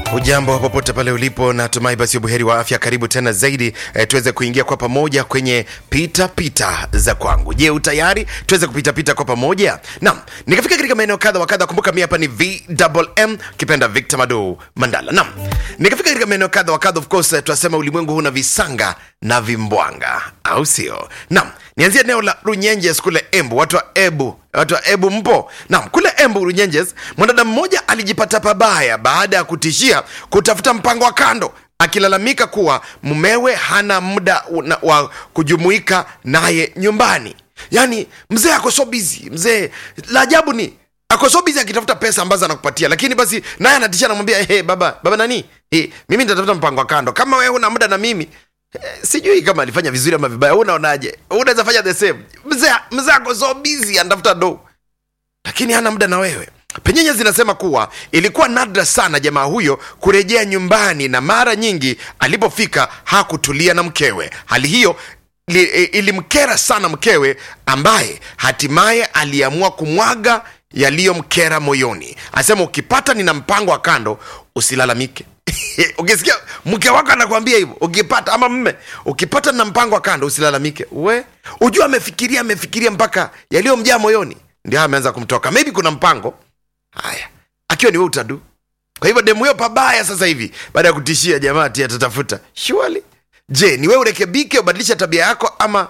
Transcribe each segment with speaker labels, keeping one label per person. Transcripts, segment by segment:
Speaker 1: Ujambo popote pale ulipo, natumai basi ubuheri wa afya. Karibu tena zaidi e, tuweze kuingia kwa pamoja kwenye pita pita za kwangu. Je, utayari tuweze kupita pita kwa pamoja? Naam, nikafika katika maeneo kadha wa kadha. Kumbuka mimi hapa ni VMM kipenda Victor Mado Mandala. Naam, nikafika katika maeneo kadha wa kadha. Of course tunasema ulimwengu huna visanga na vimbwanga, au sio? Naam, nianzie eneo la Runyenjes kule Embu, watu wa Ebu watu wa Ebu mpo? Naam, kule Embu Runyenjes, mwanadada mmoja alijipata pabaya baada ya kutishia kutafuta mpango wa kando, akilalamika kuwa mumewe hana muda una- wa kujumuika naye nyumbani. Yaani mzee ako so busy, mzee la ajabu ni ako so busy akitafuta pesa ambazo anakupatia, lakini basi naye anatishia, anamwambia hey, baba baba nani hey, mimi nitatafuta mpango wa kando, kama wewe una muda na mimi Eh, sijui kama alifanya vizuri ama vibaya Wewe unaonaje unaweza fanya the same mzee mzee ako so busy anatafuta do lakini hana muda na wewe penyenye zinasema kuwa ilikuwa nadra sana jamaa huyo kurejea nyumbani na mara nyingi alipofika hakutulia na mkewe hali hiyo li, e, ilimkera sana mkewe ambaye hatimaye aliamua kumwaga yaliyomkera moyoni anasema ukipata nina mpango wa kando usilalamike ukisikia mke wako anakwambia hivyo ukipata ama mme ukipata na mpango wa kando usilalamike we ujua amefikiria amefikiria mpaka yaliyomjaa moyoni ndio haya ameanza kumtoka maybe kuna mpango haya akiwa ni we utadu kwa hivyo demu hiyo pabaya sasa hivi baada ya kutishia jamaa ati atatafuta surely je ni wewe urekebike ubadilisha tabia yako ama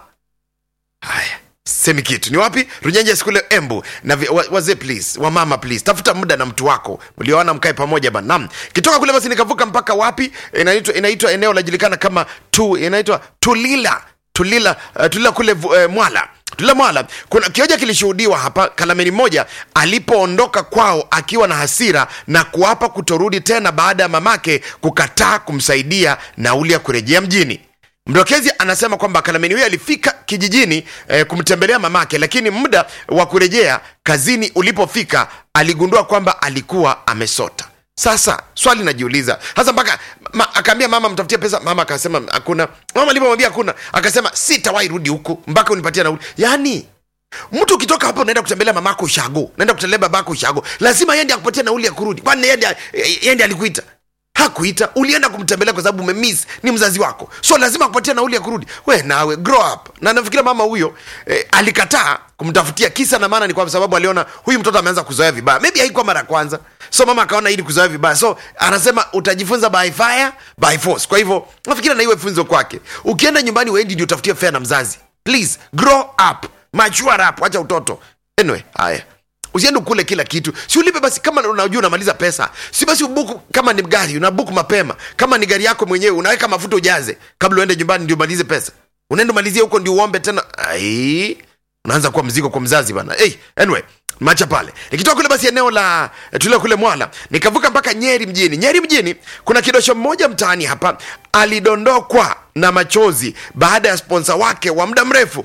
Speaker 1: haya semi kitu ni wapi runyenje skule embu na vi- wa- wazee please wamama please tafuta muda na mtu wako mlioana mkae pamoja banam kitoka kule basi nikavuka mpaka wapi inaitwa inaitwa eneo lajulikana kama tu inaitwa tulila tulila uh, tulila kule uh, mwala tulila mwala kuna kioja kilishuhudiwa hapa kalameni moja alipoondoka kwao akiwa na hasira na kuapa kutorudi tena baada ya mamake kukataa kumsaidia nauli ya kurejea mjini mdokezi anasema kwamba kalameni huyo alifika kijijini eh, kumtembelea mamake lakini muda wa kurejea kazini ulipofika aligundua kwamba alikuwa amesota sasa swali najiuliza hasa mpaka ma, akaambia mama mtafutie pesa mama akasema hakuna mama alipomwambia hakuna akasema sitawahi rudi huku mpaka unipatia nauli yaani mtu ukitoka hapa unaenda kutembelea mamako ushago naenda kutembelea babako ushago lazima yende akupatia nauli ya kurudi kwani yende, yende alikuita hakuita ulienda kumtembelea kwa sababu umemiss ni mzazi wako so lazima akupatia nauli ya kurudi we nawe grow up na nafikiria mama huyo eh, alikataa kumtafutia kisa na maana ni kwa sababu aliona huyu mtoto ameanza kuzoea vibaya maybe haikuwa mara ya kwanza so mama akaona ili kuzoea vibaya so anasema utajifunza by fire by force kwa hivyo nafikiria na iwe funzo kwake ukienda nyumbani wendi ndio utafutie fea na mzazi please grow up mature up acha utoto anyway haya usiende ukule kila kitu si ulipe basi kama unajua unamaliza pesa si basi ubuku kama ni gari unabuku mapema kama ni gari yako mwenyewe unaweka mafuta ujaze kabla uende nyumbani ndio umalize pesa unaenda umalizie huko ndio uombe tena ai unaanza kuwa mzigo kwa mzazi bana hey, anyway macha pale nikitoka kule basi eneo la eh, tulio kule mwala nikavuka mpaka nyeri mjini nyeri mjini kuna kidosho mmoja mtaani hapa alidondokwa na machozi baada ya sponsa wake wa muda mrefu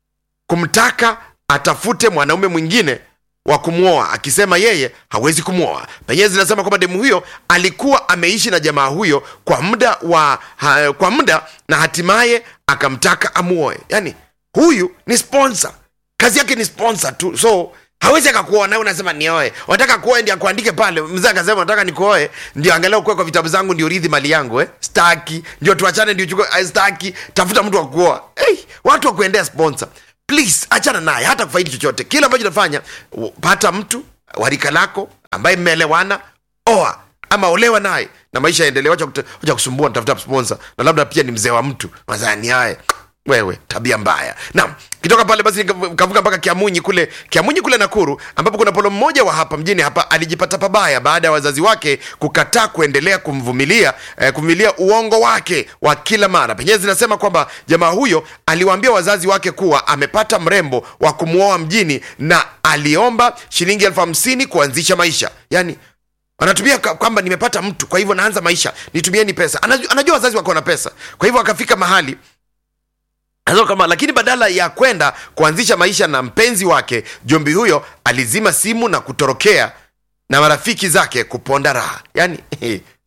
Speaker 1: kumtaka atafute mwanaume mwingine wa kumwoa akisema yeye hawezi kumwoa penyewe zinasema kwamba demu huyo alikuwa ameishi na jamaa huyo kwa muda wa ha, kwa muda na hatimaye akamtaka amuoe yani huyu ni sponsor kazi yake ni sponsor tu so hawezi akakuoa nawe unasema nioe wataka kuoe ndi akuandike pale mzee akasema nataka nikuoe ndio angalia ukuwe kwa vitabu zangu ndio urithi mali yangu eh? staki ndio tuachane ndio chukue eh, staki tafuta mtu wa kuoa hey, watu wa kuendea sponsor please achana naye hata kufaidi chochote kile ambacho nafanya pata mtu warika lako ambaye mmeelewana oa ama olewa naye na maisha yaendelee wacha kute- wacha kusumbua nitafuta sponsor na labda pia ni mzee wa mtu mazani haya wewe tabia mbaya naam kitoka pale basi nika- nikavuka mpaka kiamunyi kule kiamunyi kule nakuru ambapo kuna polo mmoja wa hapa mjini hapa alijipata pabaya baada ya wazazi wake kukataa kuendelea kumvumilia eh, kuvumilia uongo wake wa kila mara penyewe zinasema kwamba jamaa huyo aliwaambia wazazi wake kuwa amepata mrembo wa kumwoa mjini na aliomba shilingi elfu hamsini kuanzisha maisha yani anatumia ka- kwamba nimepata mtu kwa hivyo naanza maisha nitumieni pesa anajua, anajua wazazi wako na pesa kwa hivyo akafika mahali Anasema kama lakini badala ya kwenda kuanzisha maisha na mpenzi wake jombi huyo alizima simu na kutorokea na marafiki zake kuponda raha yaani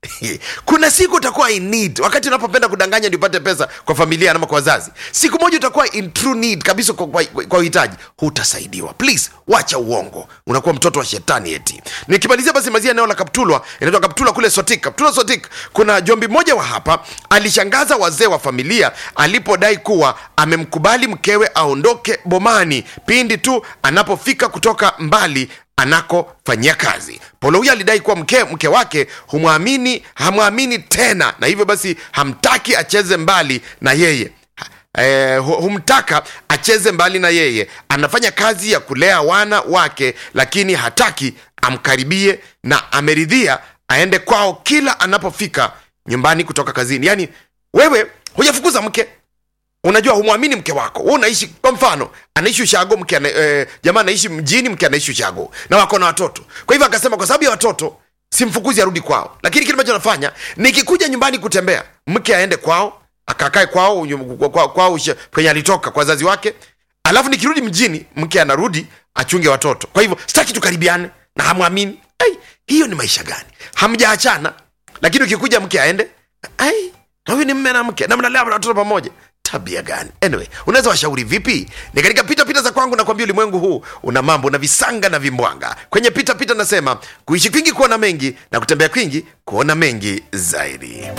Speaker 1: kuna siku utakuwa in need wakati unapopenda kudanganya ndio upate pesa kwa familia ama kwa wazazi siku moja utakuwa in true need kabisa kwa, kwa, kwa uhitaji hutasaidiwa please wacha uongo unakuwa mtoto wa shetani eti nikimalizia basi mazia eneo la kaptulwa inaitwa kaptulwa kule sotik kaptulwa sotik kuna jombi mmoja wa hapa alishangaza wazee wa familia alipodai kuwa amemkubali mkewe aondoke bomani pindi tu anapofika kutoka mbali anakofanyia kazi polo huyo alidai kuwa mke, mke wake humwamini hamwamini tena na hivyo basi hamtaki acheze mbali na yeye Eh, hu- humtaka acheze mbali na yeye anafanya kazi ya kulea wana wake lakini hataki amkaribie na ameridhia aende kwao kila anapofika nyumbani kutoka kazini yaani wewe hujafukuza mke unajua humwamini mke wako wewe unaishi kwa mfano anaishi ushago mke ana, eh, jamaa anaishi mjini mke anaishi ushago na wako na watoto kwa hivyo akasema kwa sababu ya watoto simfukuzi arudi kwao lakini kile ambacho anafanya nikikuja nyumbani kutembea mke aende kwao akakae kwao nyu- kwa- kwa- kwao usha- kwenye alitoka kwa wazazi wake alafu nikirudi mjini mke anarudi achunge watoto kwa hivyo sitaki tukaribiane na hamwamini ai hiyo ni maisha gani hamjaachana lakini ukikuja mke aende ai na huyu ni mme na mke na mnalea watoto pamoja tabia gani anyway unaweza washauri vipi ni katika pita pita za kwangu nakwambia ulimwengu huu una mambo na visanga na vimbwanga kwenye pita pita nasema kuishi kwingi kuona mengi na kutembea kwingi kuona mengi zaidi